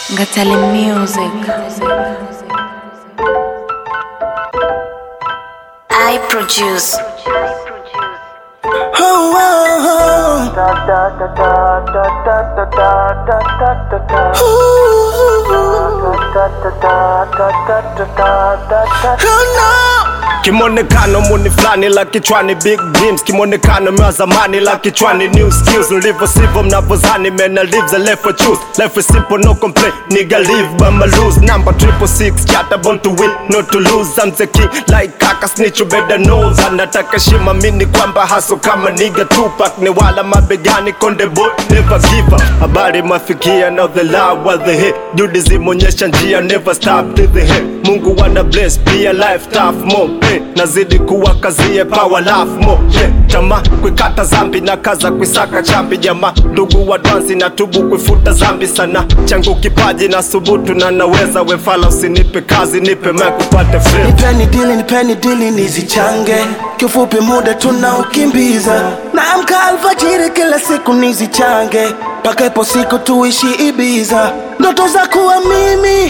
Ngatale Music. I produce. Oh, oh, oh, Kimonekano muni flani la kichwani big dreams Kimonekano mwa zamani la kichwani new skills Nilivyo sivyo mnavyozani man I live the life I choose Life is simple no complain nigga live by my lose Number triple six chata born to win not to lose I'm the king like kaka snitch you better know Anataka shima mini kwamba haso kama nigga Tupac ni wala mabegani konde boy never give up Habari mafikia now the love was the hit Juhudi zimeonyesha njia never stop to the hit Mungu wana bless pia life tough more hey, nazidi kuwa kazie power laugh more yeah, chama kuikata zambi na kaza kuisaka chambi jama ndugu wa dwansi na tubu kuifuta zambi sana changu kipaji na subutu na naweza wefala usinipe kazi nipe mic upate fame Nipeni dili, nipeni dili nizichange, kifupi muda tunaukimbiza. Naamka alfajiri kila siku nizichange, mpaka ipo siku tuishi Ibiza. Ndoto za kuwa mimi,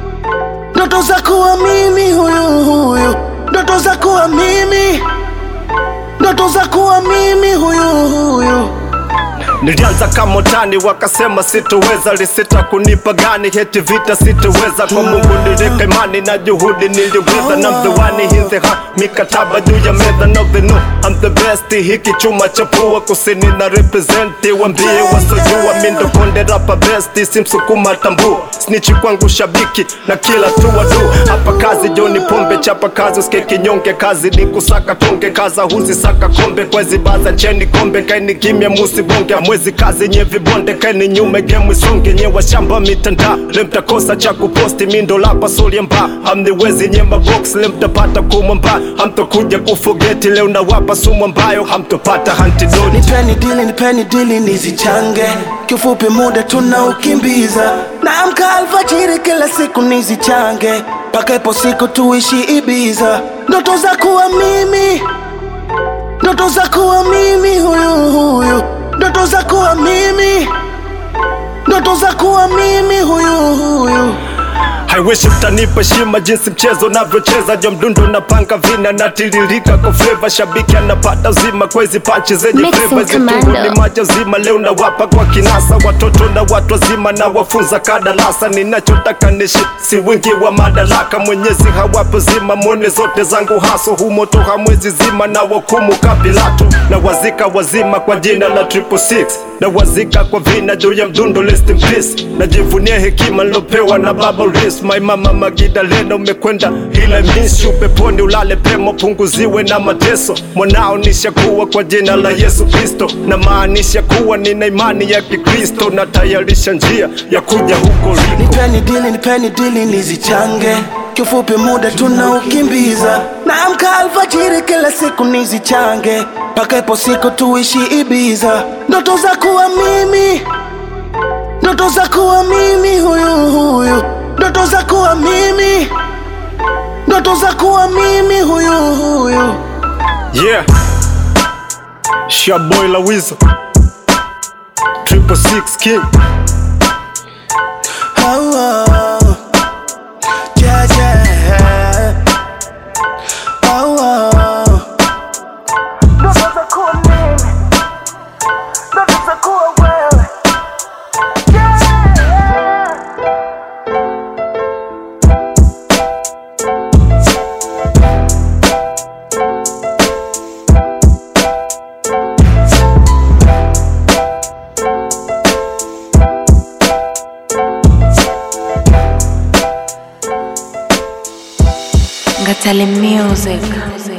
ndoto za kuwa mimi huyu huyu, ndoto za kuwa mimi, ndoto za kuwa mimi huyu huyu. Nilianza kama utani, wakasema sitoweza, lisita kunipa gani, heti vita sitoweza. Kwa Mungu niliweka imani na juhudi niliweza, na I'm the one in the heart, mikataba juu ya meza, no the no, I'm the best. Hiki chuma cha pua kusini na represent, wambie wasojua, mi ndo konde rapa best, simsukuma tambua, snitch kwangu shabiki na kila tu wadu. Hapa kazi Joni Pombe, chapa kazi usike kinyonge, kazi ni kusaka tonge, kaza huzi saka kombe, kwezi baza cheni kombe, kaini kimya musi bonge, mwezi kazi nye vibonde, kaini nyume game isonge, nye washamba mitanda, lemtakosa cha kuposti, mindo lapa soli mba, hamniwezi nye mabox, lemtapata kumwamba, hamtokuja kufogeti, leo nawapa sumu ambayo hamtopata hantidoti. Nipeni dili, nipeni dili nizichange, kifupi muda tunaukimbiza. Naamka alfajiri kila siku nizichange, mpaka ipo siku tuishi Ibiza. Ndoto za kuwa mimi, ndoto za kuwa mimi huyu huyu, ndoto za kuwa mimi, ndoto za kuwa mimi huyu huyu. I wish mtanipa shima jinsi mchezo unavyocheza jo mdundo napanga vina natiririka kwa flavor shabiki anapata uzima kwa hizi panchi zenye Mixing flavor Commando. zitungu ni maji uzima leo nawapa kwa kinasa watoto na watu wazima na wafunza kadalasa ninachotaka nishi si wingi wa madaraka mwenyezi hawapo zima mwone zote zangu haso humoto hamwezi zima na wakumu kapilato na wazika wazima kwa jina la triple six na wazika kwa vina juu ya mdundo rest in peace najivunia hekima nilopewa na baba Ris my mama Magida Lena umekwenda ila miss you peponi ulale pema punguziwe na mateso mwanao nishakuwa kwa jina la Yesu Kristo na maanisha kuwa nina imani ya Kikristo na tayarisha njia ya kuja huko liko Nipeni dili, nipeni dili nizichange, kifupi muda tunaukimbiza. Naamka alfajiri kila siku nizichange, mpaka ipo siku tuishi Ibiza. Ndoto za kuwa mimi, ndoto za kuwa mimi huyu huyu, ndoto za kuwa mimi, ndoto za kuwa mimi huyu huyu. yeah Shaboy la Wizo Triple Six King Oh, oh. Yeah, yeah. Oh, oh. Ndoto za kuwa mimi, ndoto za kuwa wewe. Yeah. Ngatale Music.